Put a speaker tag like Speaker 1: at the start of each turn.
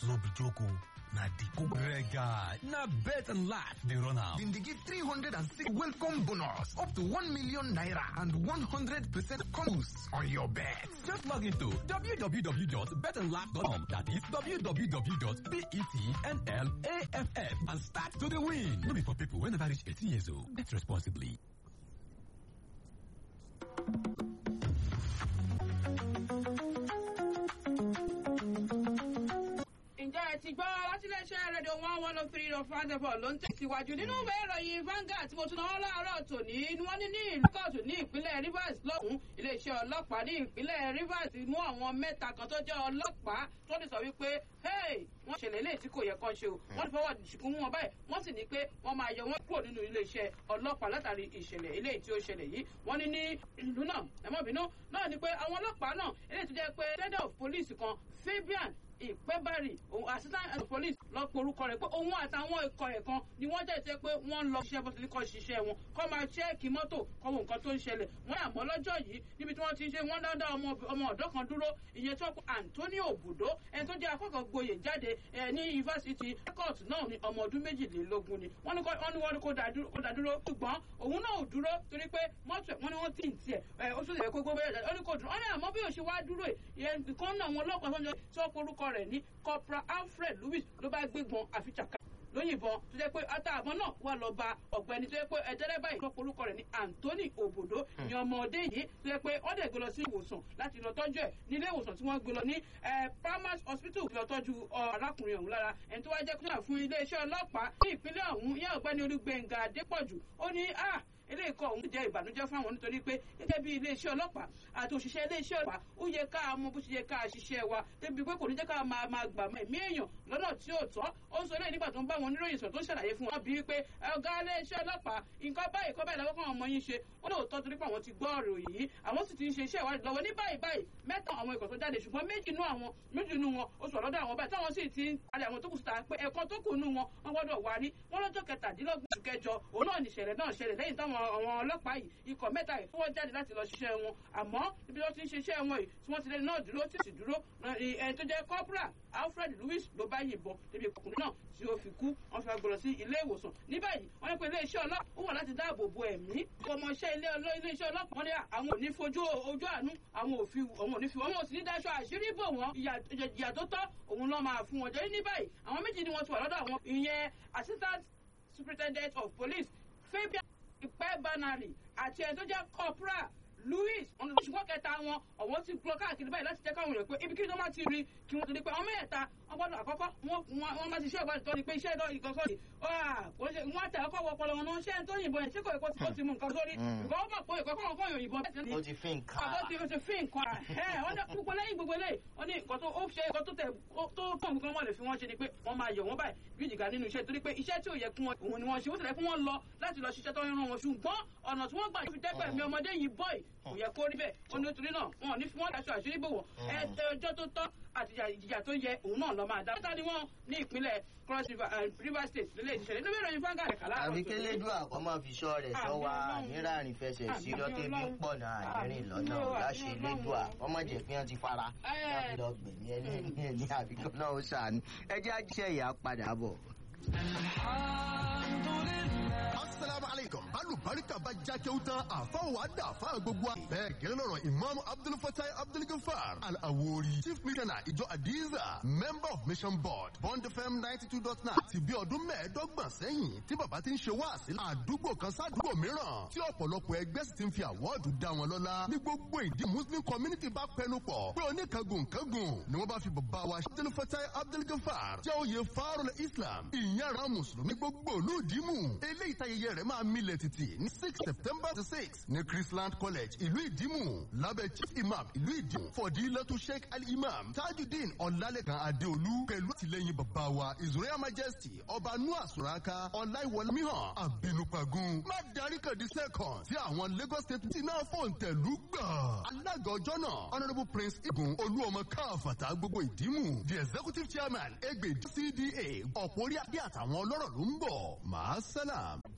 Speaker 1: no be joke o. Na the Kubrega. Na bet and laugh dey run am.
Speaker 2: Dem dey give 306 welcome bonus up to 1 million naira and 100% boost on your bet.
Speaker 1: Just log into www.betandlaugh.com. That is www.betnlaff and start to the win. No be for people wey never reach 18 years old. Bet responsibly.
Speaker 3: ǹjẹ́ ẹ ti gbọ́ látíléeṣẹ́ rédíò one one oh three dot five four ló ń tẹ̀síwájú nínú ìwé ìròyìn Vanguard tí mo tún náà láàárọ̀ tòní ni wọ́n ní ní ìlú kóòtù ní ìpínlẹ̀ Rivers lọ́hùn iléeṣẹ́ ọlọ́pàá ní ìpínlẹ̀ Rivers mú àwọn mẹ́ta kan tó jẹ́ ọlọ́pàá tó ní sọ wípé wọ́n ṣẹlẹ̀ eléyìí tí kò yẹ kán ṣe o wọ́n ti fọwọ́ ṣìkún mú wọn báyìí wọ́n sì ní pé wọ́n máa yọ wọ́n kúrò nínú iléeṣẹ́ ọlọ́pàá látàrí ìṣẹ̀lẹ̀ eléyìí tí ó ṣẹlẹ̀ yìí wọ́n ní ní ìlú náà ẹ̀mọ́bìnú náà ni pé àwọn ọlọ́pàá náà eléyìí tó jẹ́ pé head of police kan Fabian ìpẹ́bárì òun assistant head of police lọ pe orúkọ rẹ̀ pé òun àtàwọn ikọ̀ ẹ̀ kan ni wọ́n jẹ́ ìṣe pé wọ́n ń lọ ṣiṣẹ́ bó ti ní kọ́ ṣiṣẹ́ wọn kọ́ máa ṣẹ́ẹ̀kì mọ́tò kọ́ wo nǹkan tó ń ṣẹlẹ̀ wọ́n àmọ́ lọ́jọ́ yìí níbi tí wọ́n ti ń ṣe wọ́n dáadáa ọmọ ọ̀dọ́ kan dúró ìyẹn tó kọ Anthony Obudo ẹni tó jẹ́ akẹ́kọ̀ọ́ gboyè jáde ní yunifásitì court náà ní ọmọ ọdún méjìlélógún ni wọ́n ní wọ́n ní kó dá dúró ṣùgbọ́n òun náà ò dúró torí pé mọ́tò ẹ̀ wọ́n ní wọ́n tì ń tiẹ̀ ó sì lè kó gbogbo ẹ̀ ó ní kó dúró ó ní àmọ́ bí òṣì wá dúró ìyẹn nǹkan náà wọn ọlọ́pàá tó ń jọ tí wọ́n porúkọ rẹ̀ ní corporal Alfred Lewis ló bá gbégbọn àfichàkà lóyìnbọn tó jẹ́ pé àtàwọn náà wà lọ bá ọ̀gbẹ́ni tó jẹ́ pé ẹ̀dẹ́rẹ́ báyìí ló porúkọ rẹ̀ ní Anthony Obodo ní ọmọdé yìí tó jẹ́ pé wọ́n dẹ̀ gbé lọ sí ìwòsàn láti lọ tọ́jú ẹ̀ nílé ìwòsàn tí wọ́n gbé lọ ní Primus Hospital lọ tọ́jú arákùnrin ọ̀hún lára ẹni tó wá jẹ́ kúnlẹ̀ fún iléeṣẹ́ ọlọ́pàá ní ìpínlẹ̀ ọ̀hún yẹn ọ̀gbẹ́ni Olúgbénga Adépọ̀jù ó ní ah eléyìí kọ́ òun jẹ́ ìbànújẹ́ fáwọn nítorí pé gẹ́gẹ́ bí iléeṣẹ́ ọlọ́pàá àti òṣìṣẹ́ iléeṣẹ́ ọlọ́pàá ó yẹ ká mọ bó ṣe yẹ ká ṣiṣẹ́ wa débi pé kò ní jẹ́ ká máa máa gbà mọ́ ẹ̀mí èèyàn lọ́nà tí ò tọ́ ó ń sọ lẹ́yìn nígbà tó ń bá wọn oníròyìn sọ tó ń ṣàlàyé fún wọn bíi pé ọ̀gá iléeṣẹ́ ọlọ́pàá nǹkan báyìí kọ́ báyìí lọ́wọ́ kan ọmọ yín ṣe wọ́n lè tọ́ torí pé àwọn ti gbọ́ ọ̀rọ̀ yìí àwọn sì ti ń ṣe iṣẹ́ ìwádìí lọ́wọ́ ní báyìí báyìí mẹ́ta àwọn ikọ̀ tó jáde ṣùgbọ́n méjì nú àwọn méjì nú wọn ó sọ lọ́dọ̀ àwọn báyìí táwọn sì ti ń palẹ̀ àwọn tó kù síta pé ẹ̀kan tó kù nú wọn wọ́n gbọ́dọ̀ wá ní wọ́n lọ́jọ́ kẹtàdínlọ́gbọ̀n oṣù kẹjọ òun náà nìṣẹ̀lẹ̀ náà ṣẹlẹ̀ lẹ́yìn táwọn àwọn ọlọ́pàá yìí ikọ̀ mẹ́ta yìí fọwọ́ jáde láti lọ ṣiṣẹ́ wọn àmọ́ níbi tó ti ń ṣiṣẹ́ wọn yìí tí wọ́n ti lé náà dúró tí sì dúró ẹni tó jẹ́ corporal Alfred Lewis ló bá yìnbọn níbi ọkùnrin náà tí ó fi kú wọ́n fi gbọ́dọ̀ sí ilé ìwòsàn ní báyìí wọ́n ní pé iléeṣẹ́ ọlọ́pàá ó wà láti dáàbò bo ẹ̀mí ọmọọṣẹ́ ilé iléeṣẹ́ ọlọ́pàá wọ́n ní àwọn ò ní fojú ojú àánú àwọn ò fi àwọn ò ní fi wọ́n mọ̀ sí ní dáṣọ àṣírí bò wọ́n ìyà tó tọ́ òun lọ́ máa fún wọn jẹ́ ní báyìí àwọn méjì ni wọ́n ti wà lọ́dọ̀ àwọn ìyẹn assistant superintendent of police Fabian ìpẹ́ banari àti ẹni tó jẹ́ corporal Louis ṣùgbọ́n kẹta wọn ọ̀wọ́ ti gbọ́ káàkiri báyìí láti jẹ́ káwọn èèyàn pé ibi kí ló má ti rí kí wọ́n tó di pé àwọn mẹ́ta wọ́n gbọ́dọ̀ àkọ́kọ́ wọ́n má ti ṣe ìwádìí tó di pé iṣẹ́ ìdọ́ ìkọ̀kọ́ yìí wọ́n tẹ̀ ọkọ̀ wọpọlọ wọn náà ṣé ẹni tó yìnbọn yẹn tí kò èkó tí ó ti mú nǹkan sórí ìgbà wọ́n mọ̀ pé ìkọ̀kọ́ wọn kọ́ yìnbọn
Speaker 4: ó ti fi nǹkan
Speaker 3: àbọ̀ ti ti fi nǹkan ẹ̀ wọ́n dẹ́ púpọ̀ lẹ́yìn gbogbo eléyìí wọ́n ní nǹkan tó ó ṣe nǹkan tó tẹ̀ tó pọ̀ nǹkan wọ́n lè fi wọ́n ṣe ni pé wọ́n máa yọ̀ wọ́n báyìí bí ìjìgá nínú iṣẹ́ torí pé iṣẹ́ tí ò yẹ kún wọn òun ni wọ́n ṣe ó tẹ̀lé fún wọn lọ láti lọ ṣiṣẹ́ tó ń rán wọn ṣùgbọ́n ọ̀nà tí wọ́n gbà fi dẹ́gbẹ̀ mi ọmọdé yìí bọ́ì kò yẹ kó rí bẹ́ẹ̀ ó ní torí náà wọn ò ní fi wọ́n daṣọ àṣírí bò wọ́n ẹjọ́ tó tọ́ àti ìjìyà tó yẹ òun náà lọ máa dá. mẹ́ta ni wọ́n ní ìpínlẹ̀ cross river river state lélẹ̀ ìṣẹ̀lẹ̀ nínú ìròyìn fáńgà rẹ̀ kàlá.
Speaker 4: àbí kélédú àkọ́mọ́ fi sọ rẹ̀ sọ wa nírààrín fẹsẹ̀ sí lọ́tẹ́bí pọ̀ náà àdéhìn lọ́nà láṣẹ lédùá ọmọ jẹ̀ fi hàn ti fara láti lọ gbẹ̀mí ẹni ẹni ẹni àbíkọ́ náà ó ṣàánú ẹ jẹ́ àjíṣẹ́ ìyá padà bọ̀.
Speaker 5: asalaamu aleykum alubarika bá jákè ó tán àfáwọn wa dà fáwọn gbogbo wa. bẹ́ẹ̀ gẹ́lẹ́ lọ́rọ̀ imam abdulfatai abdulgafar al-awori chief missioner ìjọ adiza member of mission board bond fm ninety two dot nine ti bí ọdún mẹ́ẹ̀ẹ́dọ́gbọ̀n sẹ́yìn tí bàbá ti ń ṣe wá sí àdúgbò kan sádùúgbò mìíràn tí ọ̀pọ̀lọpọ̀ ẹgbẹ́ sì ti ń fi àwọ́ọ̀dù dá wọn lọ́lá ní gbogbo ìdí muslim community bá pẹnu pọ̀ pé oníkangun kangun ni wọ́n bá fi bàbá wa abdulfatai abdulgafar jẹ́ oyè farul islam ìyára mùsùlùmí gbogbo olóòdìmù eléyìí tayẹyẹ rẹ̀ máa milẹ̀ títì ní six september to six ní chrisland college ìlú ìdìmú lábẹ́ chief imam ìlú ìdìmú fọdílẹ́tù sheikh al-imam tajudeen ọ̀làlẹ́kan adéolú pẹ̀lú àtìlẹ́yìn bàbá wa his royal majesty ọba noah suraka ọláìwọlẹ́míhàn àbínúpagun má darí kàdí second tí àwọn lagos state ti náà fòǹtẹ̀lú gbà alága ọjọ́ náà honourable prince igun olúọmọ káfàtà gbogbo ìdìmú the executive chairman egbe cda ọ̀pọ̀ orí adé àtàwọn ọlọ́rọ̀ ló ń bọ̀ màá sálàm.